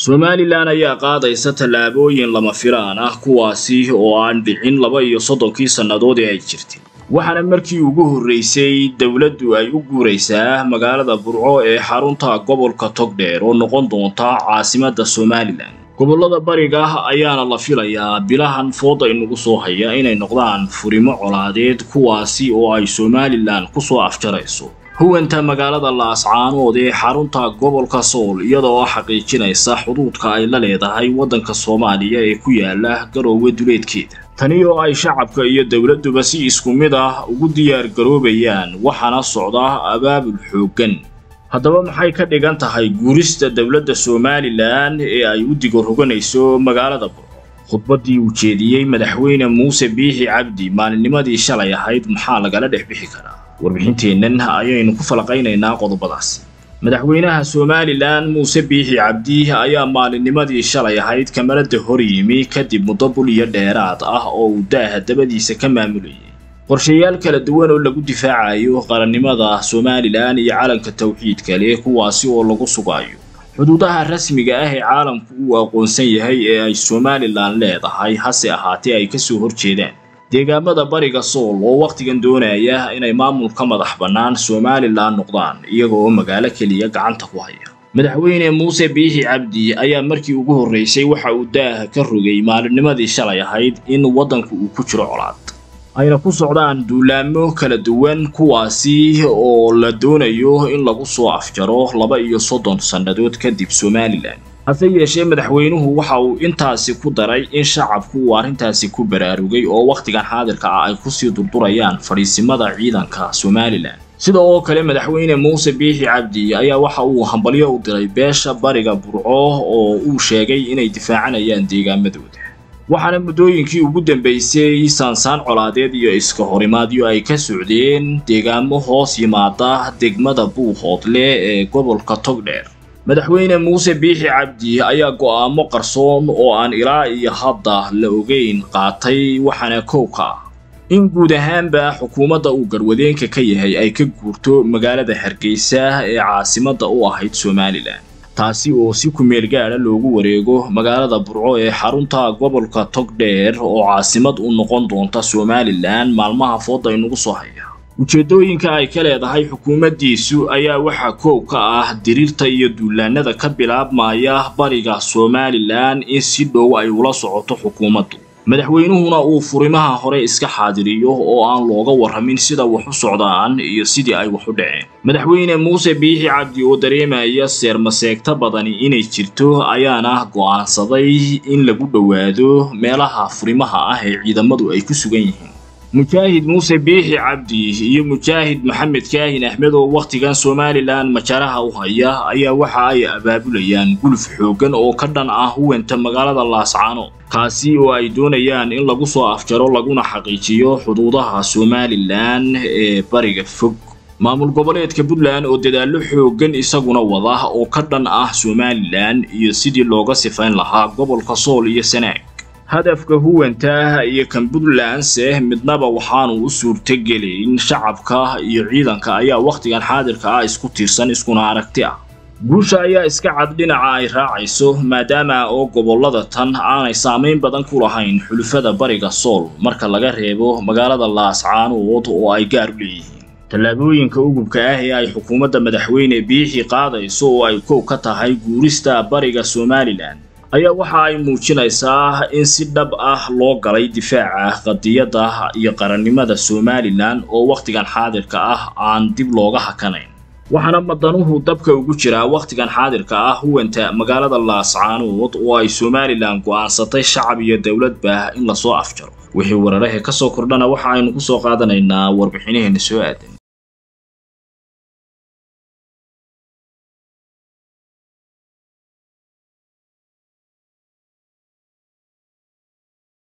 somalilan ayaa qaadaysa tallaabooyin lama filaan ah kuwaasi oo aan dhicin laba iyo soddonkii sannadood ee ay jirtay waxaana markii ugu horraysay dowladdu ay u guuraysaa magaalada burco ee xarunta gobolka togdheer oo noqon doonta caasimadda somalilan gobollada bariga ayaana la filayaa bilahan fooda inugu soo haya inay noqdaan furimo colaadeed kuwaasi oo ay somalilan ku soo afjarayso huwanta magaalada laascaanood ee xarunta gobolka sool iyadoo xaqiijinaysa xuduudka ay la leedahay waddanka soomaaliya ee ku yaala garoowe duleedkeeda tani oo ay shacabka iyo dowladduba si isku mid ah ugu diyaar garoobayaan waxaana socda abaabul xooggan haddaba maxay ka dhigan tahay guurista dowladda somalilan ee ay u digoroganayso magaalada burco khudbaddii uu jeediyey madaxweyne muuse biixi cabdi maalinnimadii shalay ahayd maxaa lagala dhex bixi karaa warbixinteennan ayaynu ku falaqaynaynaa qodobadaasi madaxweynaha somalilan muuse biixi cabdi ayaa maalinnimadii shalay ahayd kamalada hor yimi kadib muddo bul iyo dheeraad ah oo uu daaha dabadiisa ka maamulayay qorshayaal kala duwan oo lagu difaacayo qarannimada somalilan iyo calanka tawxiidka leh kuwaasi oo lagu sugayo xuduudaha rasmiga ah ee caalamku uu aqoonsan yahay ee ay somalilan leedahay hase ahaatee ay kasoo horjeedaan deegaamada bariga sool oo wakhtigan doonaya inay maamulka madax bannaan somalilan noqdaan iyaga oo magaalo keliya gacanta ku haya madaxweyne muuse biixi cabdi ayaa markii ugu horraysay waxa uu daaha ka rogay maalinnimadii shalay ahayd in waddanku uu ku jiro colaad ayna ku socdaan duulaamo kala duwan kuwaasi oo la doonayo in lagu soo afjaro laba iyo soddon sannadood kadib somalilan hase yeeshee madaxweynuhu waxa uu intaasi ku daray in shacabku uu arrintaasi ku baraarugay oo wakhtigan xaadirka ah ay kusii durdurayaan fadhiisimada ciidanka somalilan sida oo kale madaxweyne muuse biixi cabdi ayaa waxa uu hambalyo u diray beesha bariga burco oo uu sheegay inay difaacanayaan deegaamadooda waxaana muddooyinkii ugu dambaysay saansaan colaadeed iyo iska horimaadyo ay ka socdeen deegaamo hoos yimaada degmada buuhoodle ee gobolka togdheer madaxweyne muuse biixi cabdi ayaa go'aamo qarsoon oo aan ilaa iyo hadda la ogeyn qaatay waxaana kow ka ah in guud ahaanba xukuumadda uu garwadeenka ka yahay ay ka guurto magaalada hargeysa ee caasimadda u ahayd somalilan taasi oo si kumeel gaadha loogu wareego magaalada burco ee xarunta gobolka togdheer oo caasimad u noqon doonta somalilan maalmaha fooda inugu soo haya ujeeddooyinka ay ka leedahay xukuumaddiisu ayaa waxaa koow ka ah diriirta iyo duulaanada ka bilaabmaya bariga somalilan in si dhow ay ula socoto xukuumaddu madaxweynuhuna uu furimaha hore iska xaadiriyo oo aan looga warramin sida wax u socdaan iyo sidii ay wax u dhaceen madaxweyne muuse biixi cabdi oo dareemaya seermaseegta badani inay jirto ayaana go'aansaday in lagu dhowaado meelaha furimaha ah ee ciidamadu ay ku sugan yihiin mujaahid muuse biixi cabdi iyo mujaahid maxamed kaahin axmed oo wakhtigan somalilan majaraha u haya ayaa waxa ay abaabulayaan guluf xooggan oo ka dhan ah huwanta magaalada laascaano kaasi oo ay doonayaan in lagu soo afjaro laguna xaqiijiyo xuduudaha somalilan ee bariga fog maamul goboleedka puntland oo dadaallo xooggan isaguna wada oo ka dhan ah somalilan iyo sidii looga sifayn lahaa gobolka sool iyo sanaag hadafka huwanta iyo kan puntlandse midnaba waxaanu u suurtogelayn shacabka iyo ciidanka ayaa wakhtigan xaadirka ah isku tiirsan iskuna aragti ah guusha ayaa iska cad dhinaca ay raacayso maadaama oo gobollada tan aanay saamayn badan ku lahayn xulufada bariga sool marka laga reebo magaalada laascaanood oo ay gaar u leeyihiin tallaabooyinka ugubka ah ee ay xukuumadda madaxweyne biixi qaadayso oo ay kow ka tahay guurista bariga somalilan ayaa waxa ay muujinaysaa in si dhab ah loo galay difaaca qadiyadda iyo qarannimada somalilan oo wakhtigan xaadirka ah aan dib looga hakanayn waxaana madanuhu dabka ugu jiraa wakhtigan xaadirka ah huwanta magaalada laascaanood oo ay somalilan go'aansatay shacab iyo dowladba in lasoo afjaro wixii wararahe ka soo kordhana waxa aynu ku soo qaadanaynaa warbixinaheena soo aadan